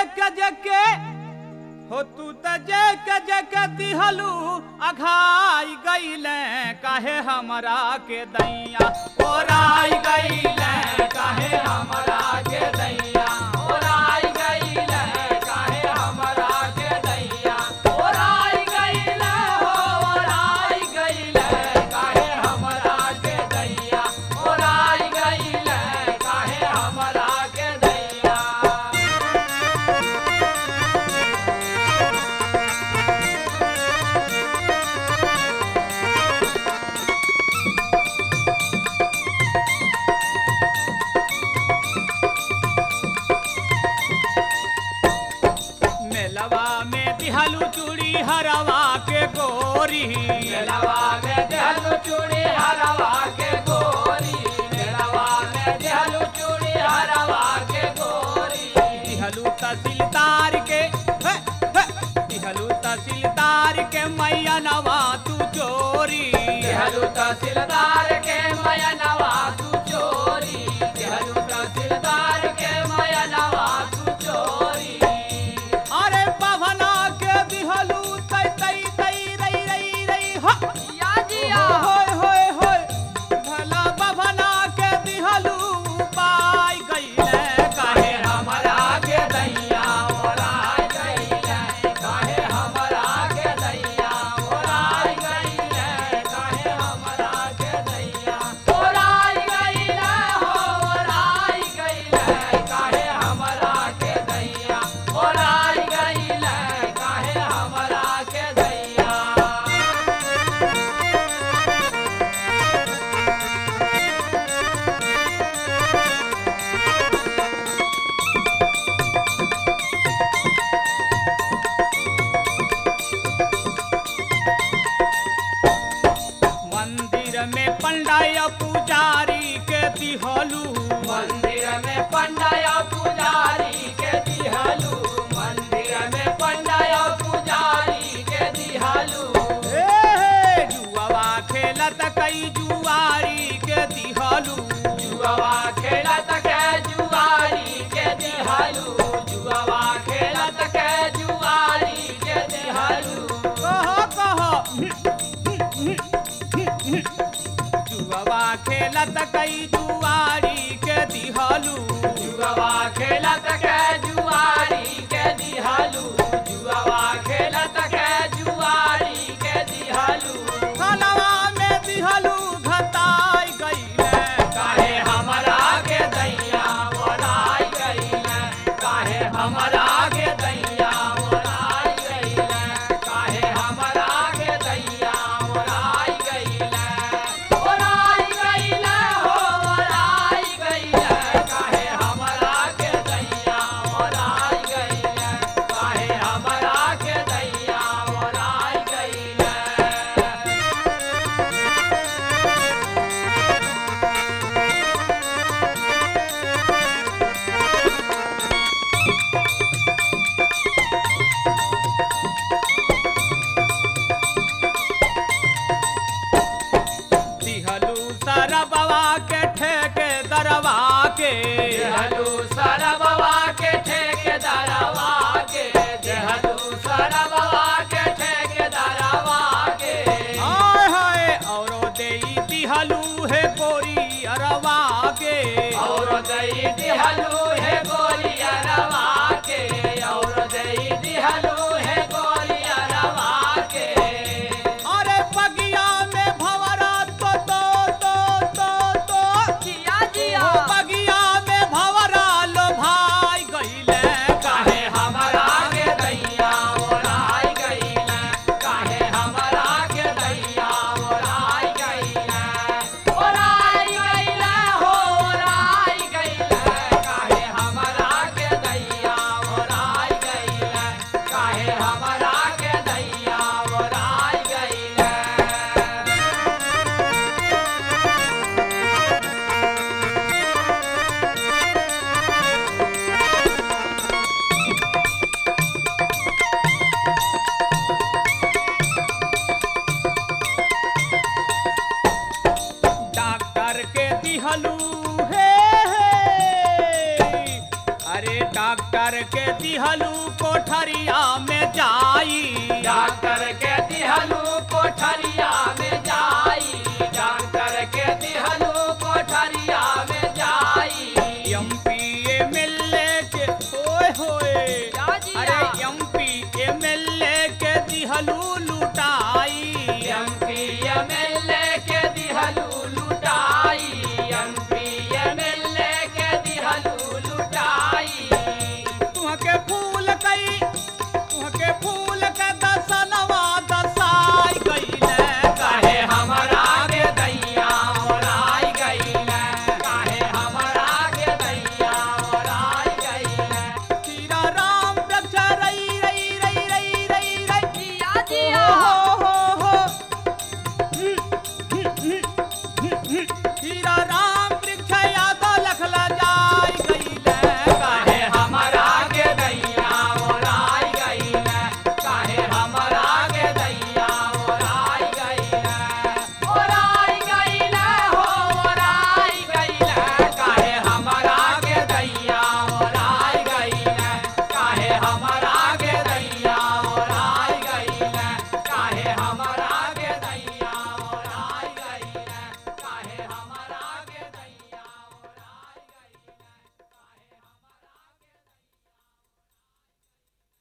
जके हो तू त जके जके दिहलू अघाई गईले काहे हमरा के दैया ओराई गईले काहे हमरा के दैया ओराई गईले काहे हमरा के दैया ओराई गईले हो ओराई गईले काहे हमरा के दैया ओराई गईले काहे हमरा के दैया मेलवा में दिहलू चूड़ी हरवा के गोरी मेलवा में दिहलू चूड़ी हरवा के गोरी मेलवा में दिहलू चूड़ी हरवा के गोरी दिहलू तहसीलदार के हे, हे, दिहलू तहसीलदार के मैया नवा तू चोरी दिहलू तहसीलदार के मैया नवा तू चोरी दिहलू तहसीलदार के मैया नवा तू चोरी अरे पवना के दिहलू तई तई तई रई रई रई हो या जिया होय होय होय भला पवना के दिहलू पाई गईले काहे हमरा के दैया ओराई गईले काहे हमरा के दैया ओराई गईले काहे हमरा के दैया ओराई गईले हो ओराई गईले काहे हमरा के दैया ओराई गईले काहे हमरा के दैया मंदिर में पंडाय पुजारी के दिहलू मंदिर में पंडाय पुजारी के दिहलू मंदिर में पंडाय पुजारी के दिहलू ए जुआवा खेलत कई जुआरी के दिहलू जुआवा खेलत के जुआरी के दिहलू जुआवा खेलत के जुआरी के दिहलू कहो कहो जुगवा खेलत कई जुआरी के दिहलू जुगवा खेलत के जुआरी के दिहलू जुगवा खेलत के जुआरी के दिहलू खलवा में दिहलू घताई गईले काहे हमरा के दैया बोलाई गईले काहे हमरा के दैया बोलाई गईले काहे हमरा के दैया बोलाई गईले बोलाई गईले हो बोलाई गईले काहे हमरा के दैया बोलाई गईले काहे हमरा के दैया बोलाई गईले दिहलू सरबवा के ठेके दरवा के दिहलू सरबवा के ठेके दरवा के दिहलू सरबवा के ठेके दरवा के हाय हाय औरो देई दिहलू है गोरी अरवा के औरो देई दिहलू है गोरी अरवा के औरो देई दिहलू है गोरी अरवा के अरे बगिया में भवरा तो तो तो तो तो जिया जिया बगिया में भवरा लो भाई गईले काहे हमरा के दैया ओराई गईले काहे हमरा के दैया ओराई गईले ओराई गईले हो ओराई गईले काहे डॉक्टर के दिहलू कोठरिया में जाई डॉक्टर के दिहलू कोठरिया में जाई डॉक्टर के दिहलू कोठरिया में जाई एमपी एमएलए के होए होए जा जी अरे जा। एमपी एमएलए के दिहलू